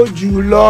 jùlọ.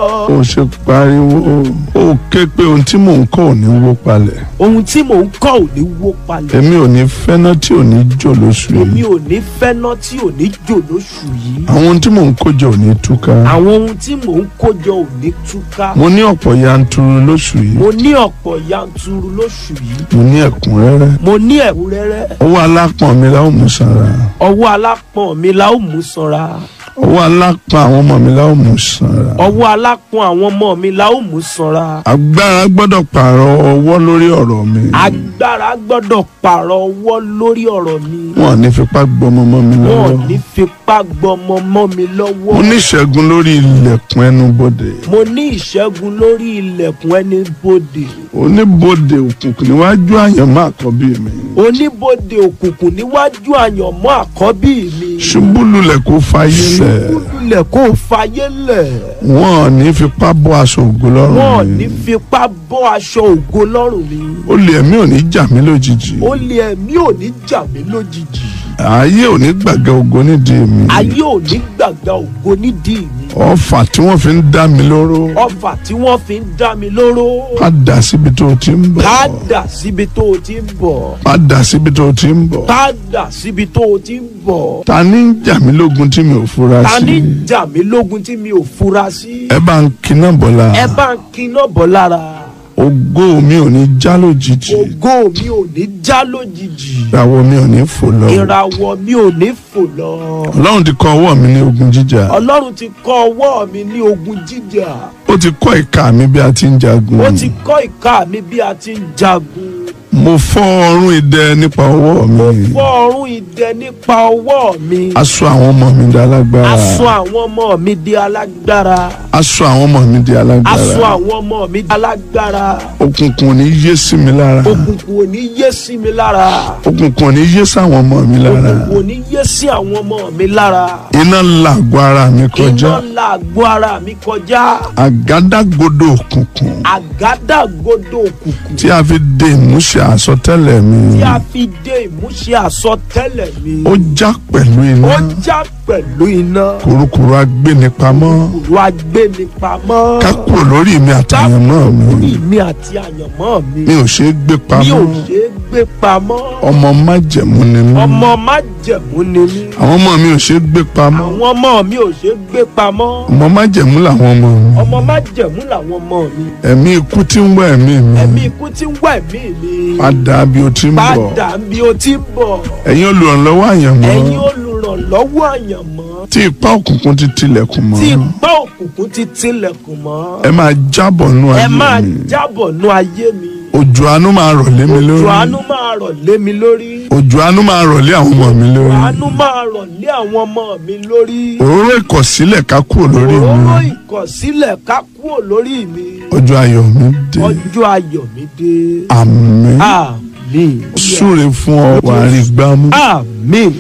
ó ṣe pariwo ó ké pé ohun tí mò ń kọ́ ò ní wó palẹ̀ ohun tí mò ń kọ́ ò ní wó palẹ̀. èmi ò ní fẹ́ná tí ò ní jò lóṣù èmi yìí ò ní fẹ́ná tí ò ní jò lóṣù yìí. àwọn ohun tí mò ń kó jọ ò ní túká àwọn ohun tí mò ń kójọ ò ní túká. mo ní ọ̀pọ̀ yanturu lóṣù yìí mo ní ọ̀pọ̀ yanturu lóṣù yìí. mo ní ẹ̀kúnrẹ́rẹ́ mo ní ẹ̀kúnrẹ́rẹ́. owó alápọ̀n mi la ó mú sanra ọwọ́ alápọ̀n mi la ó mú sanra. owó alápọ̀n àwọn ọmọ mi la ó mú sanra ọwọ́ alápọ̀n àwọn ọmọ mi la ó mú sanra. agbára gbọ́dọ̀ pààrọ̀ ọwọ́ lórí ọ̀rọ̀ mi agbára gbọ́dọ̀ pààrọ̀ ọwọ́ lórí ọ̀rọ̀ mi. wọn ò ní fipá gbọmọ mọ́ mi wọn ò lọ́wọ́ ní fipá gbọmọ mọ́ mi lọ́wọ́. mo ní ìṣẹ́gun lórí ilẹ̀kùn ẹnubodè mo ní ìṣẹ́gun lórí ilẹ̀kùn ẹni bodè. oníbodè òkùnkùn níwájú àyànmọ́ àkọ́bí mi oníbodè òkùnkùn níwájú àyànmọ́ àkọ́bí mi. ṣubú lulẹ̀ kó fayé lẹ̀ lulẹ̀ kó o fayé lẹ̀. wọn ò ní fipá bọ́ aṣọ ògo wọn ò lọ́rùn ní mi fipá bọ́ aṣọ ògo lọ́rùn mi. olè ẹ̀mí ò ní jà mí lójijì ó lé ẹ̀mí ò ní jà mí lójijì. ayé ò ní gbàgẹ́ ògo nídìí mi ayé ò ní gbàgbà ògo nídìí mi. ọfà tí wọ́n fi ń dá mi lóró ọfà tí wọ́n fi ń dá mi lóró. padà síbi tó o ti ń bọ̀ padà síbi tó o ti ń bọ̀. padà síbi tó o ti ń bọ̀ padà síbi tó o ti ń bọ̀. ta ni ń jà mí lógun tí mi ò fura ta ní sí jà mí lógun tí mi ò fura sí. ẹ bá ń kiná bọ́lá ẹ bá ń kiná bọ̀ lára. ògo mi ò ní já lójijì ògo mi ò ní já lójijì. ìràwọ̀ mi ò ní fò lọ ìràwọ̀ mi ò ní fò lọ. ọlọ́run ti kọ ọwọ́ mi ní ogun jíjà ọlọ́run ti kọ́ ọwọ́ mi ní ogun jíjà. ó ti kọ́ ìka mi bí a ti ń jagun ó ti kọ́ ìka mi bí a ti ń jagun. mo fọ́ ọrùn idẹ nípa ọwọ́ mi mo fọ́ ọrùn idẹ nípa ọwọ́ mi. aṣọ àwọn ọmọ mi di alágbára aṣọ àwọn ọmọ mi di alágbára. aṣọ àwọn ọmọ mi di aṣọ alágbára àwọn ọmọ mi di alágbára. òkùnkùn ò ní yé sí mi lára òkùnkùn ò ní yé sí mi lára. òkùnkùn ò ní yé sáwọn ọmọ mi lára òkùnkùn ò ní yé sí àwọn ọmọ mi lára. iná làgọ̀ ara mi kọjá iná la àgọ́ ara mi kọjá. àgádágodo òkùnkùn àgádágodo òkùnkùn tí a fi de ìmúṣẹ àsọtẹ́lẹ̀ mi tí a fi dé ìmúṣẹ àsọtẹ́lẹ̀ mi. ó já pẹ̀lú iná ó já pẹ̀lú iná. kurukuru agbénipamọ́ kòkòrò agbénipamọ́. ká kúrò lórí mi àtàyànmọ́ mi orí mi àti àyànmọ́ mi. mi ò ṣe é gbé mi ò pamọ́ ṣe é gbé pamọ́. ọmọ májẹ̀mú ni mí ọmọ májẹ̀mú ni mí. àwọn ọmọ mi ò ṣe é gbé pamọ́ àwọn ọmọ mi ò ṣe é gbé pamọ́. ọmọ májẹ̀mú làwọn ọmọ mi ọmọ májẹ̀mú làwọn ọmọ mi. ẹ̀mí ikú tí ń wá ẹ̀mí mi ẹ̀mí ikú tí ń wá ẹ̀mí mi. padà bí o ti ń bọ̀ padà bí o ti ń bọ̀. ẹ̀yin olùrànlọ́wọ́ àyànmọ́ ẹ̀yin olùrànlọ́wọ́ àyànmọ́. tí ipá òkùnkùn ti tilẹ̀kùn mọ́ tí ìpá òkùnkùn ti tilẹ̀kùn mọ́. ẹ máa jábọ̀ nú ẹ ayé máa mi jábọ̀ nú ayé mi. òjò àánú máa rọ̀ lé mi lórí òjò àánú máa rọ̀ lé mi lórí. òjò àánú máa rọ̀ lé àwọn ọmọ mi lórí àánú máa rọ̀ lé àwọn ọmọ mi lórí. òróró ìkọ̀sílẹ̀ ká kúrò lórí mi òróró ìkọ̀sílẹ̀ ká kúrò lórí mi. ọjọ́ ayọ̀ mi dé ọjọ́ ayọ̀ mi dé. àmín àmín. súre fún ọ wàá rí gbámú àmín.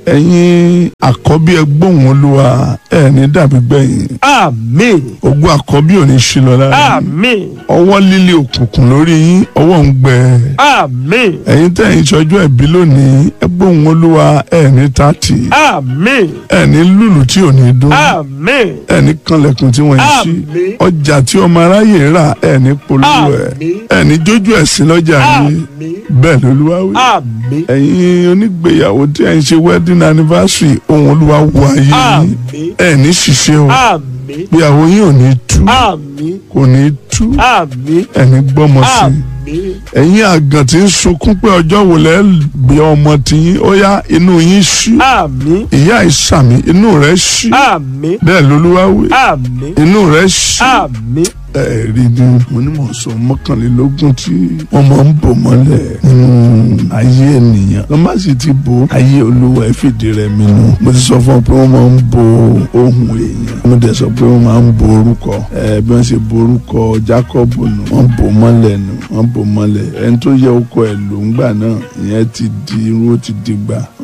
ẹ̀yin àkọ́bí ẹgbóhùn olúwa ẹ̀ ní dàbí gbẹ̀yìn àmín. ogún àkọ́bí ò ní ṣí lọ lára yín. àmín. ọwọ́ líle òkùnkùn lórí yín ọwọ́ ń gbẹ àmín. ẹ̀yin tẹ̀yìn ìṣọ́jú ẹ̀bí lónìí ẹgbóhùn olúwa ẹ̀ ní tààtì àmín. ẹ̀ ní lùlù tí ò ní dún àmín. ẹ̀ ní kanlẹ̀kùn tí wọ́n ń ṣí Àmín. ọjà tí ọmọ aráyè rà ẹ̀ ní polówó ẹ̀ Àmín. ẹ̀ ní jójú ẹ̀sìn lọ́jà yìí àmín. bẹ́ẹ̀ lolúwa wí. àmín. ẹ̀yin onígbéyàwó tí ẹ̀ ń ṣe wedding anniversary ohun olúwa wọ ayé yín àmín. ẹ̀ ní ṣiṣẹ́ o àmín. ìgbéyàwó yín ò ní tú àmín. kò ní tú àmín. ẹ̀ ní gbọ́mọ sí i àmín. ẹ̀yin àgàn tí ń sunkún pé ọjọ́ wo lẹ́ gbé ọmọ tiyín ó yá inú yín ṣí àmín. ìyá ìsàmì inú rẹ̀ ṣí àmín. bẹ́ẹ̀ lolúwa wí àmín. inú rẹ̀ ṣí àmín. ẹ̀rí ni mo ní mò ń sọ mọ́kànlélógún tí wọ́n máa ń bò mọ́lẹ̀ nínú ayé ènìyàn wọ́n má sì ti bo ayé olúwa ẹ̀ fìdí rẹ̀ mi nù mo ti sọ fún ọ pé wọ́n máa ń bo ohun èèyàn mo dẹ̀ sọ pé wọ́n máa ń bo orúkọ ẹ̀ bí wọ́n ṣe bo orúkọ Jacob nù wọ́n bò mọ́lẹ̀ nù wọ́n bò mọ́lẹ̀ ẹni tó yẹ ọkọ ẹ̀ ló ń gbà náà ìyẹn ti di irú ó ti di gbà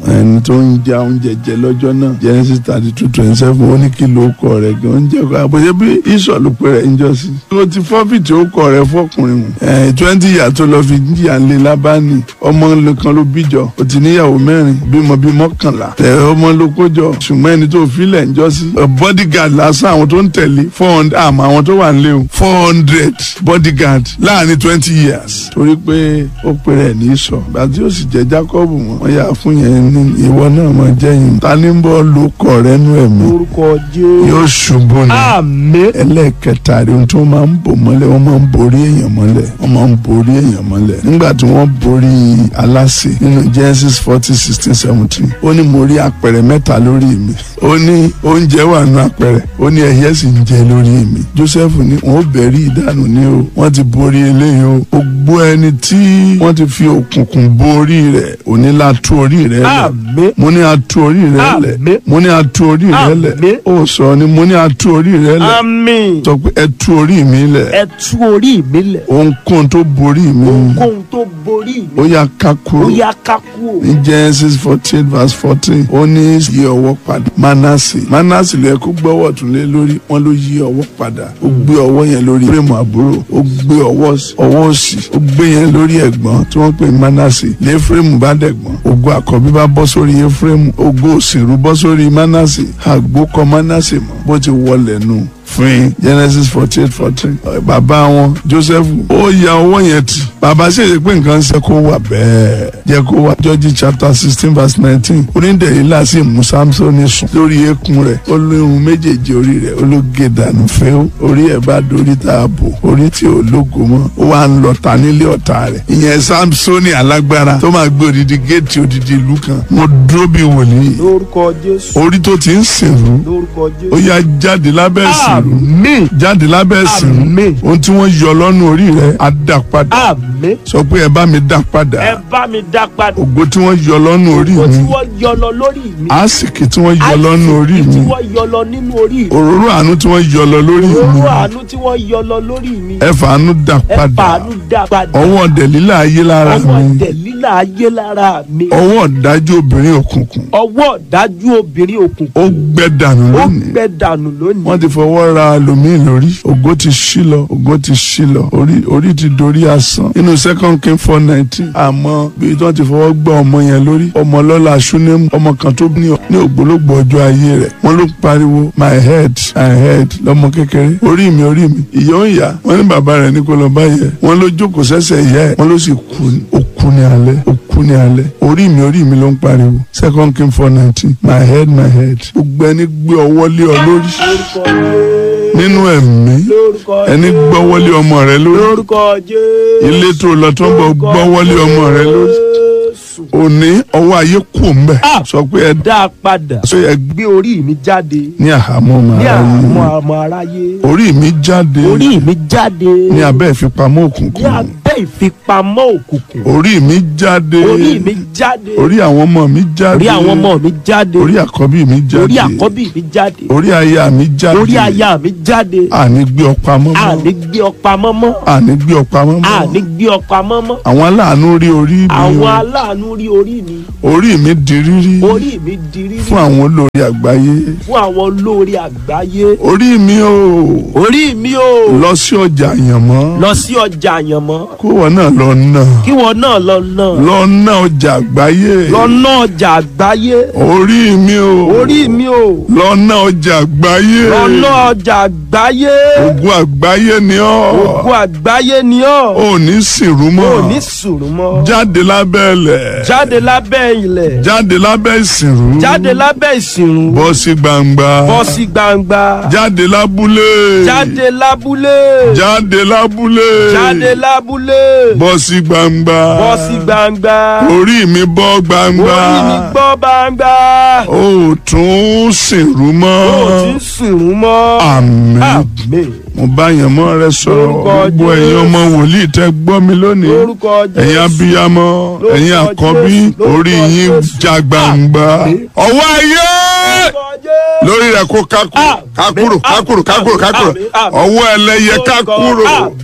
ẹni tó ń ja oúnjẹ jẹ lọ́jọ́ náà Genesis thirty two twenty seven ó ní kí ló kọ rẹ̀ gan oúnjẹ kọ àbòjẹ́ bí ìsọ̀ ló pe rẹ̀ ń jọ sí. ó ti fọ́fìtì ó kọ rẹ̀ fọkùnrin mu. ẹ̀ twenty years tó lọ fi jìyà ńlẹ̀ lábánì ọmọ kan ló bíjọ ó ti níyàwó mẹ́rin bímọ bíi mọ́kànlá ẹ̀ ọmọ ló kójọ ṣùgbọ́n ẹni tó filẹ̀ ń jọ sí. bodyguard lásán àwọn tó ń tẹ̀lé four hundred àmọ́ àwọn tó wà nílé o four hundred bodyguard láàrin twenty years torí pé ó pe rẹ̀ ní ìsọ̀ gbàtí ó sì jẹ́ Jacob mọ́ wọ́n yà fún yẹn ní ìwọ náà mọ̀ jẹ́yìn ta ní bọ́ ló kọ̀ rẹ́ nú ẹ̀mí lórúkọ jésù. yóò ṣubú ni àmín. ẹlẹ́ẹ̀kẹta rí ohun tí wọ́n máa ń bò mọ́lẹ̀ wọ́n máa ń borí èèyàn mọ́lẹ̀ wọ́n máa ń borí èèyàn mọ́lẹ̀ nígbà tí wọ́n borí aláṣẹ nínú Genesis forty sixteen seventeen ó ní mo rí apẹ̀rẹ̀ mẹ́ta lórí mi ó ní oúnjẹ wà nù apẹ̀rẹ̀ ó ní ẹyẹ sì ń jẹ lórí mi Joseph ní wọn ó bẹ̀rí ìdánù ní o wọ́n ti borí eléyìí o gbogbo ẹni tí wọ́n ti fi òkùnkùn borí rẹ̀ òní la tú orí rẹ̀ lẹ̀ àmín. mo ní a tú orí rẹ̀ lẹ̀ Àmín. mo ní a tú orí rẹ̀ lẹ̀ Àmín. ó sọ ni mo ní a tú orí rẹ̀ lẹ̀ àmín. sọ pé ẹ tú orí mi lẹ̀ ẹ tú orí mi lẹ̀. ohunkóhun tó borí mi ohunkóhun tó borí ó mi. yá ká ó kúrò yá ká kú o. ní Genesis fourteen verse fourteen ó ní yí ọwọ́ padà Manase Manase ló yẹ kó gbọ́wọ́ tún lé lórí wọn ló yí ọwọ́ padà ó gbé ọwọ́ yẹn lórí fúrẹ́mù àbúrò ó gbé ọwọ́ ọwọ́ òsì ó gbé yẹn lórí ẹ̀gbọ́n tí wọ́n pè ní Manase ní Efraimu bá dẹ̀gbọ́n ògo àkọ́bí bá bọ́ sórí Efraimu ògo òsìrú bọ́ sórí Manase àgbókọ Manase mọ́ bó ti wọlé nù fún Genesis forty eight fourteen bàbá wọn Joseph ó ya ọwọ́ yẹn tì bàbá ṣèṣe pé nǹkan ṣe kó wà bẹ́ẹ̀ jẹ́ kó wà Judges chapter sixteen verse nineteen onídẹ̀ẹ́lá sì mú Samsoni sùn lórí eékún rẹ̀ ó lóhun méjèèjì orí rẹ̀ ó ló gé dànù fẹ́ orí ẹ̀ bá dorí tá a bò orí tí ò lógo mọ́ ó wà ń lọ ta nílé ọ̀tá rẹ̀ ìyẹn Samsoni alágbára tó máa gbé odidi géètì odidi ìlú kan mo dúró bí wòlíì lórúkọ jésù. orí tó ti ń sìnrú lórúkọ jésù. ó yá jáde lábẹ́ ìsìnrú àmín. jáde lábẹ́ ìsìnrú àmín. ohun tí wọ́n yọ lọ́nu orí rẹ̀ á dá padà àmín. sọ pé ẹ bá mi dá padà ẹ bá mi dá padà. ògo tí wọ́n yọ lọ́nu orí Ògo tí mi wọ́n yọ lọ lórí mi. àsìkì tí wọ́n yọ lọ́nu orí Àìsíkí tí mi wọ́n yọ lọ nínú orí mi. òróró àánú tí wọ́n yọ lọ lórí mi òróró àánú tí wọ́n yọ lọ lórí mi. ẹ fàánú dá ẹ padà fàánú dá padà. ọwọ́ dẹ̀lílà ayé lára ọwọ́ mi tẹ̀lílà ayé lára mi. ọwọ́ ọ̀dájú obìnrin òkùnkùn ọwọ́ dájú obìnrin òkùnkùn. ó gbẹ dànù ó lónìí gbẹ dànù lónìí. wọ́n ti fọwọ́ ra lomiin lórí ògo ti ṣí lọ ògo ti ṣí lọ orí orí ti dorí asán nínú second king four nineteen àmọ́ bí wọ́n ti fọwọ́ gbọ́ ọmọ yẹn lórí ọmọ lọ́la ṣúnẹ́mù ọmọ kan tó ní ní ògbólógbò ọjọ́ ayé rẹ̀ wọ́n ló pariwo my head my head lọ́mọ kékeré orí mi orí mi ìyá ń yá wọ́n ní bàbá rẹ̀ ní kó lọ bá yẹ wọ́n ló jókòó sẹ́sẹ̀ ìyá ẹ̀ wọ́n ló sì kú ó kú ní alẹ́ ó kú ní alẹ́ orí mi orí mi ló ń pariwo second king four nineteen my head my head gbogbo ẹni gbé ọwọ́ lé ọ lórí lórúkọ Jésù. nínú ẹ̀mí lórúkọ ẹni gbọ́wọ́lé ọmọ rẹ lórí lórúkọ Jésù. ilé tó lọ tó ń bọ̀ gbọ́wọ́lé ọmọ rẹ lórí Jésù. òní ọwọ́ ayé kù ń bẹ̀ Ah. sọ pé ẹ dá a padà. sọ ẹ gbé gbé orí mi jáde. ní àhámọ́ ní màá àmọ́ yé àmọ́ aráyé. orí mi jáde orí mi jáde. ní abẹ́ ìfipamọ́ ní òkùnkùn abẹ́ ìfipamọ́ òkùnkùn. orí mi jáde orí mi jáde. orí àwọn ọmọ mi jáde orí àwọn ọmọ mi jáde. orí àkọ́bí mi jáde orí àkọ́bí mi jáde. orí aya mi jáde orí aya mi jáde. àní gbé ọ̀pá mọ́mọ́ àní gbé ọ̀pá mọ́mọ́. àní gbé ọ̀pá mọ́mọ́ àní gbé ọ̀pá mọ́mọ́. àwọn aláàánú rí orí mi àwọn aláàánú rí orí mi. orí mi di rírí orí mi di rírí. fún àwọn olórí àgbáyé fún àwọn olórí àgbáyé. orí mi ò orí mi ò lọ sí ọjà àyànmọ́ lọ sí ọjà àyànmọ́. kó wọn náà lọ nà kí wọn náà lọ náà. lọ ná ọjà àgbáyé lọ ná ọjà àgbáyé. orí mi ò orí mi ò lọ ná ọjà àgbáyé lọ ná ọjà àgbáyé. ogun àgbáyé ni ọ́ ògùn àgbáyé ni ọ́. ò ní sìnrú mọ́ ò ní sùúrù mọ́. jáde lábẹ́ ilẹ̀ jáde lábẹ́ ilẹ̀. jáde lábẹ́ ìsìnrú jáde lábẹ́ ìsìnrú. bọ́ sí gbangba bọ́ sí gbangba. jáde lábúlé jáde lábúlé. jáde lábúlé jáde lábúlé. bọ́ sí gbangba bọ́ sí gbangba. orí mi bọ́ gbangba orí mi gbọ́ gbangba. ó tún sìnrú mọ́ ó ti ń sùúrù mọ́. àmín àmín. mo bá yẹn mọ́ rẹ sọ̀rọ̀ Lórúkọ gbogbo ẹ̀yin Jésù. ọmọ wòlíì tẹ́ gbọ́ mi lónìí lórúkọ ẹ̀yin Jésù. abiyamọ ẹ̀yin Lórúkọ àkọ́bí Jésù. Lórúkọ orí yín Jésù. já gbangba Àmín. ọwọ́ ayé lórí rẹ kó kákúrò kákúrò kákúrò kákúrò kákúrò ọwọ́ ẹlẹ́yẹ kákúrò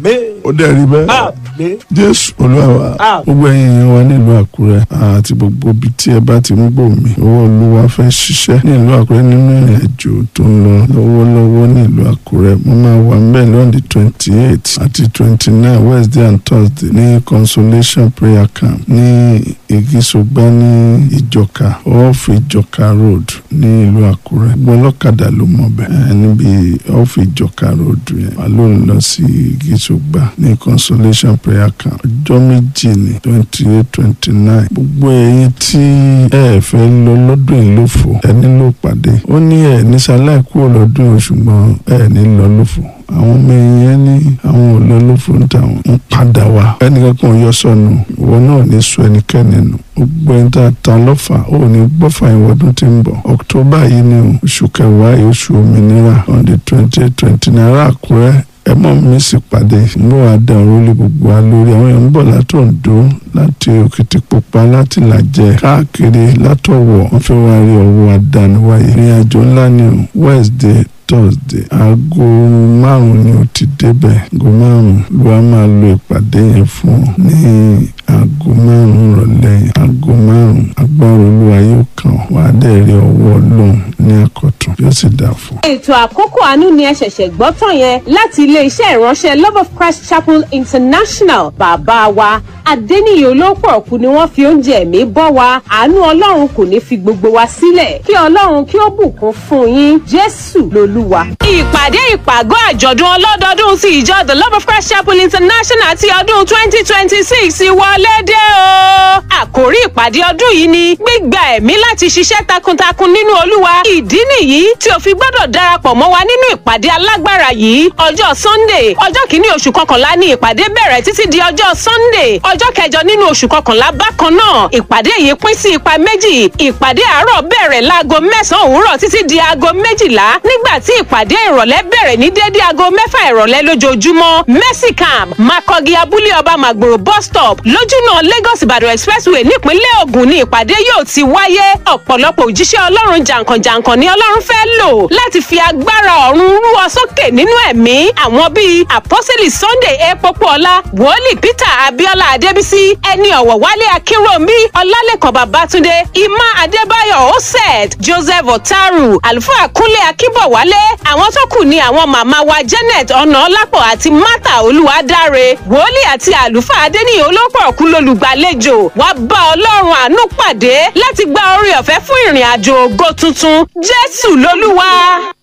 ó dẹ̀ rí bẹ́ẹ̀ jésù olúwa wa gbogbo ẹ̀yin èèyàn wa nílùú àkúrẹ́ àti gbogbo ibi tí ẹ bá ti ń gbọ́ mi owó olúwa fẹ́ ṣiṣẹ́ nílùú àkúrẹ́ nínú ìrìn àjò tó ń lọ lọ́wọ́lọ́wọ́ nílùú àkúrẹ́ mo máa wà ńbẹ̀ lọ́ndì twenty eight àti twenty nine wednesday and thursday ní consolation prayer camp ní ìgísọgbà ní ìjọka off ìjọka road ní ìlú àkúrẹ́ gbọ́n ọlọ́kadà ló mọ̀ bẹ́ẹ̀ níbi off ìjọka road yẹn wà ló ń lọ sí ìgísọgbà ní consolation prayer camp ọjọ́ méjì ní twenty eight twenty nine gbogbo ẹ̀yin tí ẹ fẹ́ lọ lọ́dún yìí ló fò ẹ nílò pàdé ó ní ẹ ní sáláì kúrò lọ́dún yìí ṣùgbọ́n ẹ ní lọ ló fò àwọn ọmọ èèyàn ní àwọn òlò ló fò ń tàwọn ń padà wá ẹnìkan kan yọ sọnù ìwọ náà ní sọ ẹnikẹ́ni nù gbogbo ẹni tá a ta lọ́fà ó ní gbọ́fà ìwọ́dún tí ń bọ̀ ọ̀któbà yìí ni oṣù kẹwàá yìí oṣù òmìnira on the twenty eight twenty naira àkúrẹ́ ẹ mọ mi sì pàdé mo wà dá orílẹ̀ gbogbo wa lórí àwọn èèyàn ń bọ̀ láti Oǹdó láti Òkìtìpupa láti Làjẹ káàkiri látọ̀wọ̀ wọ́n fẹ́ wá rí ọwọ́ àdániwáyé ìrìn àjò ńlá ni o Wednesday Thursday aago márùn ni o ti débẹ̀ aago márùn ló wá máa lo ìpàdé yẹn fún ọ ní aago márùn rọ̀lẹ́ yẹn aago márùn agbára olúwa yóò kàn wá dẹ̀ rí ọwọ́ ọlọ́run ní àkọ́tún yóò sì dà fún. ètò àkókò àánú ni ẹ ṣẹ̀ṣẹ̀ gbọ́ tán yẹn láti ilé-iṣẹ́ ìránṣẹ́ love of christ chapel international bàbá wa adẹ́niyè olóòpọ̀ ọ̀kú ni wọ́n fi oúnjẹ ẹ̀mí bọ́ wa àánú ọlọ́run kò ní fi gbogbo wa sílẹ̀ kí ọlọ́run kí ó bùkún fún yín jésù lolúwa. ìpàdé ìpàgọ́ àjọ̀dún ọlọ́dọọdún ti ìjọ the love of christ chapel international ti ọdún twenty twenty six wọlé dé o. àkòrí ìpàdé ọdún yìí ni gbígba ẹ̀mí láti ṣiṣẹ́ takuntakun nínú olúwa ìdí nìyí tí o fi gbọ́dọ̀ darapọ̀ mọ́ wa nínú ìpàdé alágbára yìí ọjọ́ sunday ọjọ́ kìíní oṣù kọkànlá ni ìpàdé bẹ̀rẹ̀ títí di ọjọ́ sunday ọjọ́ kẹjọ nínú oṣù kọkànlá bákan náà ìpàdé yìí pín sí ipa méjì ìpàdé àárọ̀ bẹ̀rẹ̀ láago mẹ́sàn-án òwúrọ̀ títí di aago méjìlá nígbà tí ìpàdé ìrọ̀lẹ́ bẹ̀rẹ̀ ní dédé aago mẹ́fà ìrọ̀lẹ́ lójoojúmọ́ mercy camp makogi abúlé ọba màgbòrò bus stop lójúnà lagos ìbàdàn expressway nípínlẹ̀ ògùn ni ìpàdé yóò ti wáyé ọ̀pọ̀lọpọ̀ òjíṣẹ́ ọlọ́run jàǹkànjàǹkàn ni ọlọ́run fẹ́ lò láti fi agbára ọ̀run rú ọ sókè nínú ẹ̀mí àwọn bíi àpọ́sẹ̀lì sunday epopoọlá wòlíì peter abiola adébísí ẹni ọ̀wọ̀ wálé akínròmí ọlálẹ́kàn babatunde emma adébáyọ̀ osed joseph otaru àlùfáà kúnlé akínbọ̀wálé àwọn tó kù ni àwọn màmá wa janet ọ̀nàọ́lápọ̀ àti martha olúwadáre wòlíì àti àlùfáà adéníyàn olópọ̀ kú lólùgbàlejò wá bá ọlọ́run àánú pàdé láti gba orí ọ̀fẹ́ fún ìrìn àjò ògo tuntun jésù lolúwa.